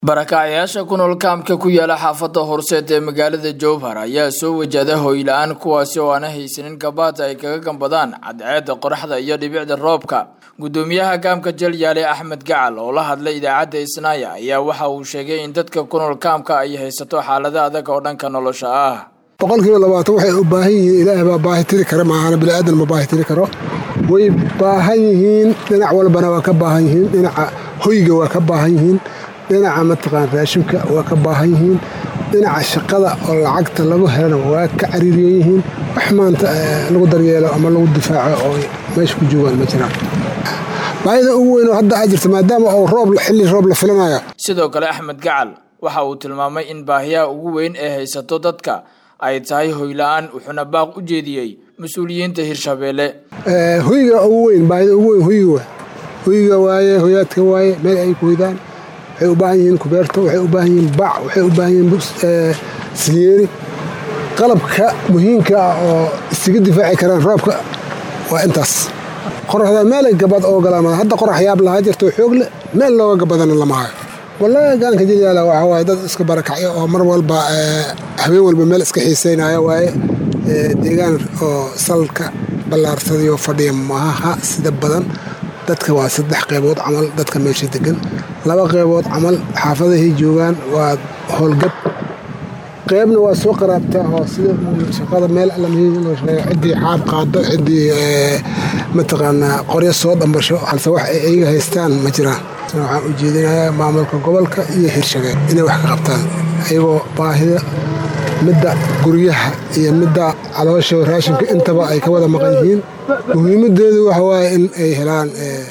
barakacayaasha ku nool kaamka ku yaala xaafadda horseed ee magaalada jowhar ayaa soo wajahda hoyla-aan kuwaasi oo aana haysanin gabaada ay kaga gambadaan cadceedda qoraxda iyo dhibicda roobka gudoomiyaha kaamka jalyaale axmed gacal oo la hadlay idaacadda isnaaya ayaa waxa uu sheegay in dadka ku nool kaamka ay haysato xaalado adag oo dhanka nolosha ah boqolkiiba labaatan waxay u baahan yihiin ilaahay baa baahi tiri kara maahana biniaadan ma baahi tiri karo way baahan yihiin dhinac walbana waa ka baahan yihiin dhinaca hoyga waa ka baahan yihiin dhinaca mataqaan raashimka waa ka baahan yihiin dhinaca shaqada oo lacagta lagu helana waa ka cariiriyan yihiin wax maanta lagu daryeelo ama lagu difaaco oo meesha ku joogaan ma jiraan baahida ugu weyn oo hadda aa jirta maadaama oo roob xilli roob la filanayo sidoo kale axmed gacal waxa uu tilmaamay in baahiyaha ugu weyn ee haysato dadka ay tahay hoyla-aan wuxuuna baaq u jeediyey mas-uuliyiinta hirshabeelle hoyga ugu weyn baahida ugu weyn hoyga waa hoyga waaye hoyaadka waaye meel ay ku hoydaan waxay u baahan yihiin kubeerto waxay u baahan yihiin bac waxay u baahan yihiin silyeeri qalabka muhiimka ah oo isaga difaaci karaan roobka waa intaas qoraxda meelay gabad oo galaan hadda qorax yaab lahaa jirto xoog leh meel looga gabadana lama hayo wallaahi gaanka jilyaala waxaa waaye dad iska barakacyo oo mar walba habeen walba meel iska xiiseynaya waaye deegaan oo salka ballaarsadayoo fadhiya maaha sida badan dadka waa saddex qeybood camal dadka meesha degan laba qeybood camal xaafadahay joogaan waa howlgab qeybna waa soo qaraabtaa oo sida shaqada meel ciddii xaab qaado ciddii mataqaanaa qoryo soo dhambasho halse wax ay ayaga haystaan ma jiraan waxaan u jeedinayaa maamulka gobolka iyo hirshabeel inay wax ka qabtaan ayagoo baahida midda guryaha iyo midda caloosha raashinka intaba ay ka wada maqan yihiin muhiimadeedu waxa waaye in ay helaan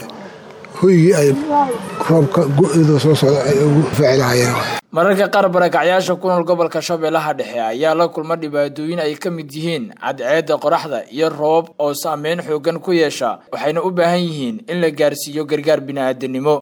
hoygii ay roobka go-eedu soo socda ay ugu faaci lahayeen mararka qaar barakacyaasha ku nool gobolka shabeellaha dhexe ayaa la kulma dhibaatooyin ay ka mid yihiin cadceedda qoraxda iyo roobab oo saameyn xoogan ku yeesha waxayna u baahan yihiin in la gaarsiiyo gargaar bini'aadanimo